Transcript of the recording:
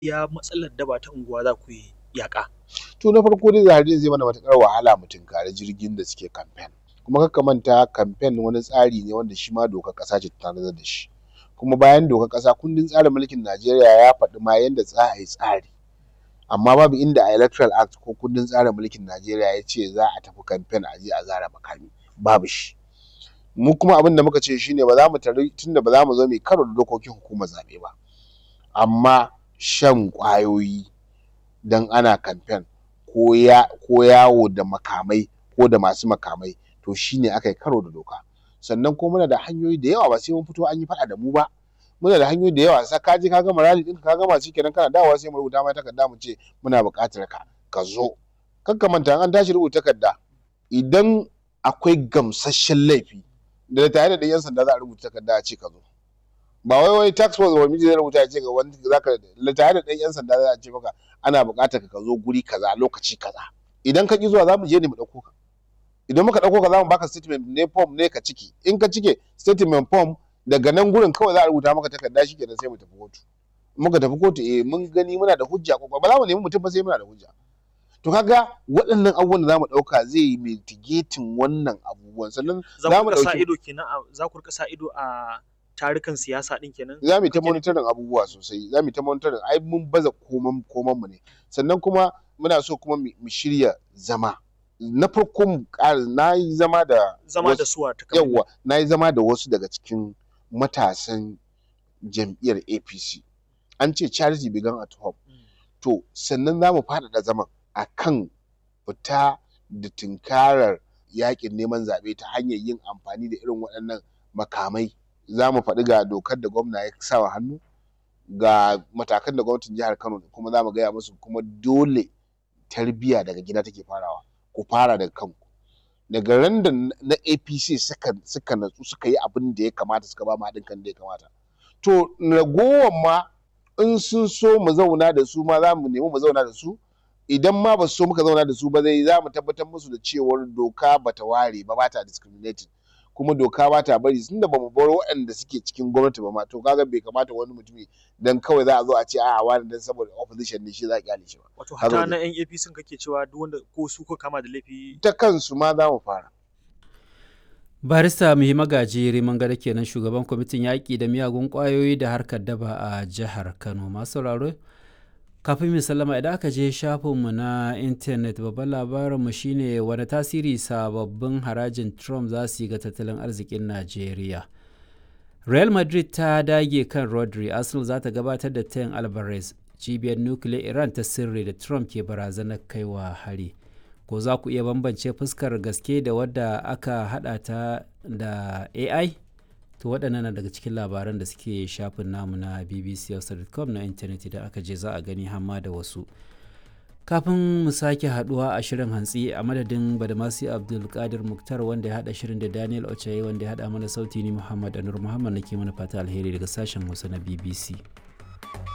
ya matsalar daba ta unguwa za ku yi yaƙa. To na farko dai zaɓe zai mana matuƙar wahala mu tunkari jirgin da suke kamfen. Kuma kar ka manta kamfen wani tsari ne wanda shi ma dokar ƙasa ce ta tanadar da shi. Kuma bayan dokar ƙasa kundin tsarin mulkin Najeriya ya faɗi ma yanda za a yi tsari. Amma babu inda a electoral act ko kundin tsarin mulkin Najeriya ya ce za a tafi kamfen a je a zare makami babu shi. Mu kuma abin da muka ce shi ne ba za mu tari tunda ba za mu zo mu yi karo da dokokin hukumar zaɓe ba. Amma shan ƙwayoyi don ana kamfen ko ya ko yawo da makamai ko da masu makamai to shi ne aka yi karo da doka. Sannan kuma muna da hanyoyi da yawa ba sai mun fito an yi faɗa da mu ba. Muna da hanyoyi da yawa ka je ka gama rally ɗinka ka gama shikenan kana dawowa sai mu rubuta ma takarda mu ce muna buƙatar ka ka zo. Kar ka manta in an tashi rubuta takarda idan akwai gamsasshen laifi da tare da ɗan 'yan sanda za a rubuta takarda a ce ka zo. Ba wai wai task force ba zai rubuta ya ce ga wani zaka tare da ɗan 'yan sanda za a ce maka ana buƙatar ka zo guri kaza lokaci kaza. Idan ka ƙi zuwa za mu je ne mu ɗauko ka. Idan muka ɗauko ka za mu baka statement ne form ne ka cike. In ka cike statement form daga nan gurin kawai za a rubuta maka takarda shikenan sai mu tafi kotu. In muka tafi kotu eh mun gani muna da hujja ba za mu nemi mutum ba sai muna da hujja. To ka ga waɗannan abubuwan da za mu ɗauka zai yi mitigating wannan abubuwan sannan Za ku riƙa sa ido kenan a za ku riƙa sa ido a tarukan siyasa ɗin kenan? Za mu yi ta monitoring abubuwa sosai za mu yi ta monitoring ai mun baza koman koman mu ne. Sannan kuma muna so kuma mu shirya zama. Na farko mu ƙara na yi zama da Zama da suwa ta yawwa na yi zama da wasu daga cikin matasan jam'iyyar APC. An ce charity began at home. To sannan za mu faɗaɗa zaman a kan fita da tunkarar yaƙin neman zaɓe ta hanyar yin amfani da irin waɗannan makamai. Za mu faɗi ga dokar da gwamna ya sa wa hannu ga matakan da gwamnatin jihar Kano kuma za mu gaya musu kuma dole tarbiyya daga gida take farawa. Ku fara daga kanku. Daga ran da na APC suka suka natsu suka yi abin da ya kamata suka ba mu haɗin kan da ya kamata. To ragowar ma in sun so mu zauna da su ma za mu nemi mu zauna da su idan ma ba su so muka zauna da su ba zai za mu tabbatar musu da cewar doka ba ta ware ba ba ta discriminating kuma doka ba ta bari tunda ba mu bar waɗanda suke cikin gwamnati ba ma to kaga bai kamata wani mutumi dan kawai za a zo a ce a'a wani dan saboda opposition ne shi za a kyale shi ba. Wato hata na 'yan APC kake cewa duk wanda ko su ko kama da laifi Ta kansu ma za mu fara. barista muhi magaji riman gada kenan shugaban kwamitin yaƙi da miyagun ƙwayoyi da harkar daba a jihar kano masu sauraro kafin mu sallama idan aka je shafinmu na intanet babban labarinmu shine wani tasiri sababbin harajin trump za su yi ga tattalin arzikin najeriya real madrid ta dage kan rodri arsenal za ta gabatar da tayin alvarez cibiyar nukiliyar iran ta sirri da trump ke barazanar kaiwa hari ko za ku iya bambance fuskar gaske da wadda aka hada ta da ai to waɗannan na daga cikin labaran da suke shafin namu na bbc.com na intanet idan aka je za a gani hamma da wasu kafin mu sake haduwa a shirin hantsi a madadin badamasi abdulkadir muktar wanda ya hada shirin da daniel ochaye wanda ya hada mana sauti ni muhammad anur muhammad nake mana fata alheri daga sashen hausa na bbc